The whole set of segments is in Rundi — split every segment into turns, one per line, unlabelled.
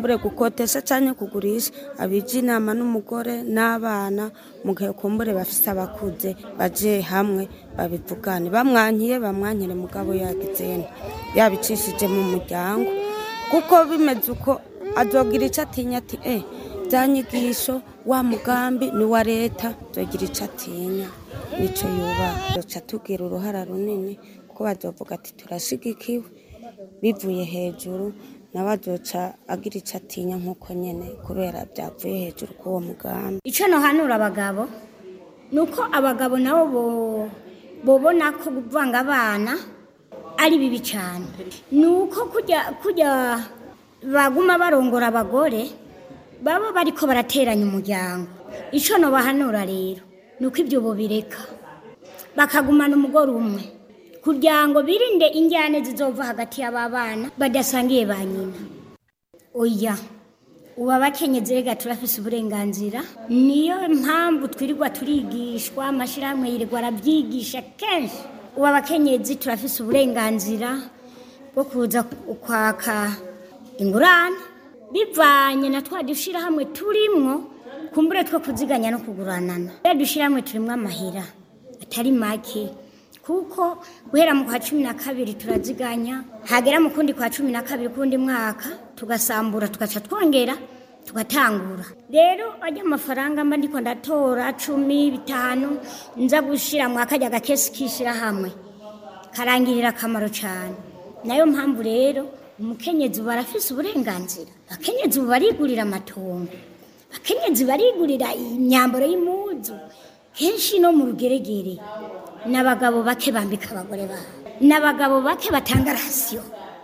kumbure gukotesha cyangwa kugurisha abije inama n'umugore n'abana mu gihe kumbure bafite abakuze baje hamwe babivugane bamwankiye bamwankire mugabo yagizene yabicishije mu muryango kuko bimeze uko azogira icyo atinya ati eh bya nyigisho wa mugambi ni wa leta azogira icyo atinya nicyo yubaha duca tugira uruhara runini kuko bazovuga ati turashigikiwe bivuye hejuru nawe azoca agira icyo atinya nk'uko nyine kubera byavuye hejuru k'uwo mugambi
icyo ntuhanura abagabo ni uko abagabo nabo bo- bobona ko kuvanga abana ari bibi cyane ni uko kujya kujya baguma barongora abagore baba bariko barateranya umuryango icyo ntubahanura rero ni uko ibyo bobireka bakagumana umugore umwe kugira ngo birinde injyane zizova hagati y'aba bana badasangiye ba nyina oya ubu abakenyezi rega turafise uburenganzira niyo mpamvu twirirwa turigishwa amashyirahamwe yirirwa arabyigisha kenshi ubu abakenyezi turafise uburenganzira bwo kuza kwaka ingurane bivanye na twa dushyirahamwe turimwo kumbure two kuziganya no kuguranana ya dushyirahamwe turimwo amahera atari make kuko guhera mu kwa cumi na kabiri turaziganya hagera mu kundi kwa cumi na kabiri kundi mwaka tugasambura tugaca twongera tugatangura rero ajya amafaranga mba ndiko ndatora cumi bitanu nza gushira mu akajya gakesi k'ishyirahamwe karangirira akamaro cyane nayo mpamvu rero umukenyezi ubu arafise uburenganzira abakenyezi ubu barigurira amatongo abakenyezi barigurira imyambaro y'impuzu kenshi no mu rugeregere n'abagabo bake bambika abagore babo n'abagabo bake batanga rasiyo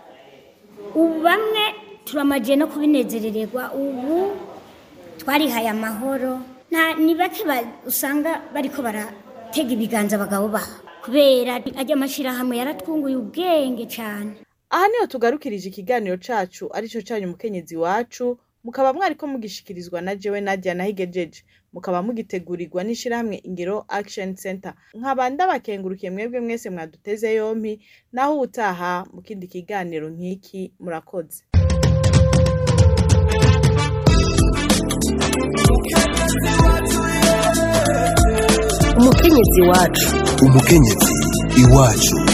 ubu bamwe turamagiye no kubinezerererwa ubu twarihaye amahoro nta ni bake ba- usanga bariko baratega ibiganza abagabo babo kubera ajya amashyirahamwe yaratwunguye ubwenge cyane
aha niho tugarukirije ikiganiro cacu arico canyu umukenyezi wacu mukaba mwariko mugishikirizwa na jewe nadia nahigejeje mukaba mugitegurirwa n'ishirahamwe ingiro action center nkaba ndabakengurukiye mwebwe mwese mwaduteze yompi naho utaha mu kindi kiganiro nk'iki murakoze
umukenyezi wacu
umukenyezi iwacu